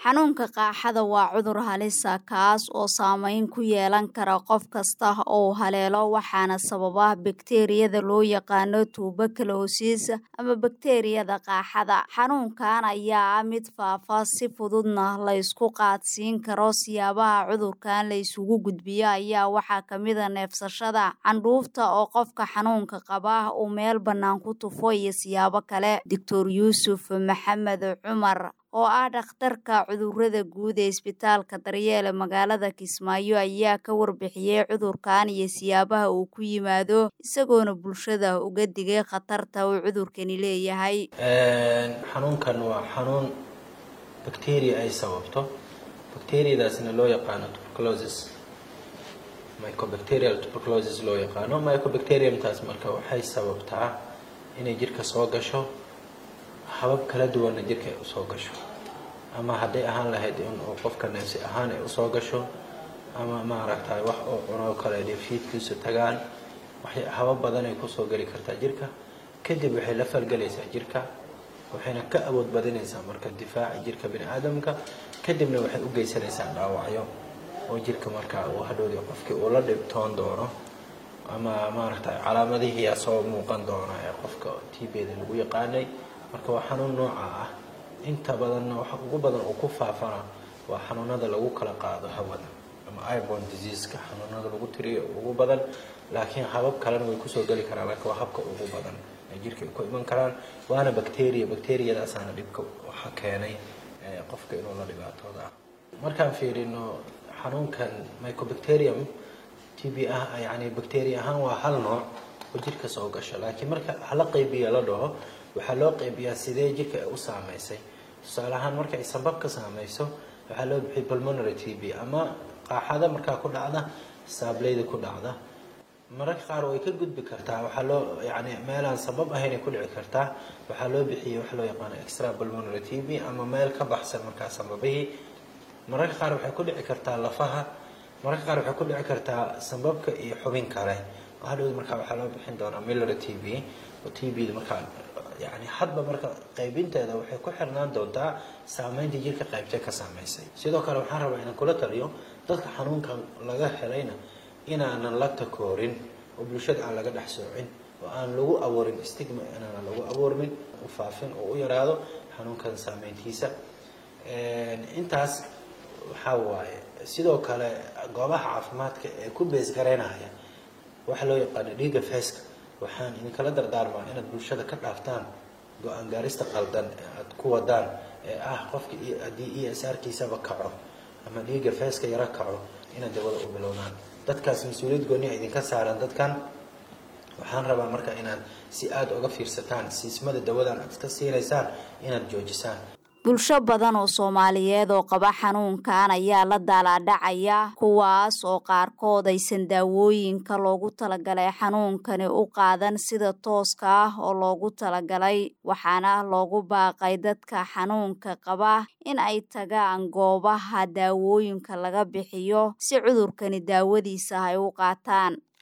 xanuunka qaaxada waa cudur halisa kaas oo saameyn ku yeelan kara qof kasta oo haleelo waxaana sababa bakteeriyada loo yaqaano tuberculosis ama bakteeriyada qaaxada xanuunkan ayaa ah mid faafa si fududna la isku qaadsiin karo siyaabaha cudurkan la isugu gudbiyo ayaa waxaa kamida neefsashada candhuufta oo qofka xanuunka qaba uu meel bannaan ku tufo iyo siyaabo kale doctor yuusuf maxamed cumar oo ah dhakhtarka cudurada guud ee isbitaalka daryeele magaalada kismaayo ayaa ka warbixiyey cudurkan iyo siyaabaha uu ku yimaado isagoona bulshada uga digay khatarta uu cudurkani leeyahay xanuunkan waa xanuun bacteria ay sababto bacteriadaasna loo yaqaano tuberculosis mycobacterial tuberculosis loo yaqaano mycobacteriumtaas marka waxay sababtaa inay jirka soo gasho habab kala duwanna jirka ay usoo gasho ama hadday ahaan lahayd in uu qofka neefsi ahaan ay usoo gasho ama maaragtay wax oo cunoo kale dheefshiidkiisu tagaan waxay habab badan ay kusoo geli kartaa jirka kadib waxay la falgelaysaa jirka waxayna ka awood badinaysaa marka difaaca jirka bini aadamka kadibna waxay u geysanaysaa dhaawacyo oo jirka markaa uu hadhowdii qofkii uu la dhibtoon doono ama maaragtay calaamadihiiyaa soo muuqan doona ee qofka tbda lagu yaqaanay marka waa xanuun nooca ah inta badanna waxa ugu badan uu ku faafana waa xanuunada lagu kala qaado hawada ama ibon diseaska xanuunada lagu tiriyo ugu badan laakiin habab kalena way kusoo geli karaan laakiin waa habka ugu badan ee jirka ay ku iman karaan waana bacteria bacteriadaasaana dhibka waxa keenay qofka inuu la dhibaatooda markaan fiirino xanuunkan mycobacterium tb ah yani bacteria ahaan waa hal nooc oo jirka soo gasho laakiin marka hala qaybiya la dhaho waxaa loo qaybiyaa sidee jirka ay u saameysay tusaale ahaan marka ay sanbab ka saameyso waxaa loo bixiyay pulmonary t b ama qaaxada markaa ku dhacda saableyda ku dhacda mararka qaar way ka gudbi kartaa waxaa loo yani meelaan sabab ahaynay ku dhici kartaa waxaa loo bixiyay waxa loo yaqaano extra pulmonary t b ama meel ka baxsan markaa sanbabihii mararka qaar waxay ku dhici kartaa lafaha mararka qaar waxay ku dhici kartaa sanbabka iyo xubin kale hadhowd markaa waxaa loo bixin doonaa millary t b oo t b da markaa yani hadba marka qaybinteeda waxay ku xirnaan doontaa saameynta jirka qaybtee ka saameysay sidoo kale waxaan rabaa inaan kula taliyo dadka xanuunkan laga helayna inaanan la takoorin oo bulshada aan laga dhex soocin oo aan lagu abuurin stigma inaanan lagu abuurmin u faafin oo u yaraado xanuunkan saameyntiisa intaas waxaa waaye sidoo kale goobaha caafimaadka ee ku beesgaraynaya waxa loo yaqaano dhiiga feeska waxaan idinkala dardaarmaa inaad bulshada ka dhaaftaan go-aan gaarista qaldan ee aada ku wadaan ee ah qofka haddii e s r kiisaba kaco ama dhiiga feeska yaro kaco inaad dawada u bilownaan dadkaas mas-uuliyad gooniha idinka saaran dadkan waxaan rabaa marka inaad si aada uga fiirsataan siismada dawadan aad iska siinaysaan inaad joojisaan bulsho badan oo soomaaliyeed oo qaba xanuunkan ayaa la daalaadhacaya kuwaas oo qaarkood aysan daawooyinka loogu talagalay xanuunkani u qaadan sida tooska ah oo loogu talagalay waxaana loogu baaqay dadka xanuunka qaba in ay tagaan goobaha daawooyinka laga bixiyo si cudurkani daawadiisa ay u qaataan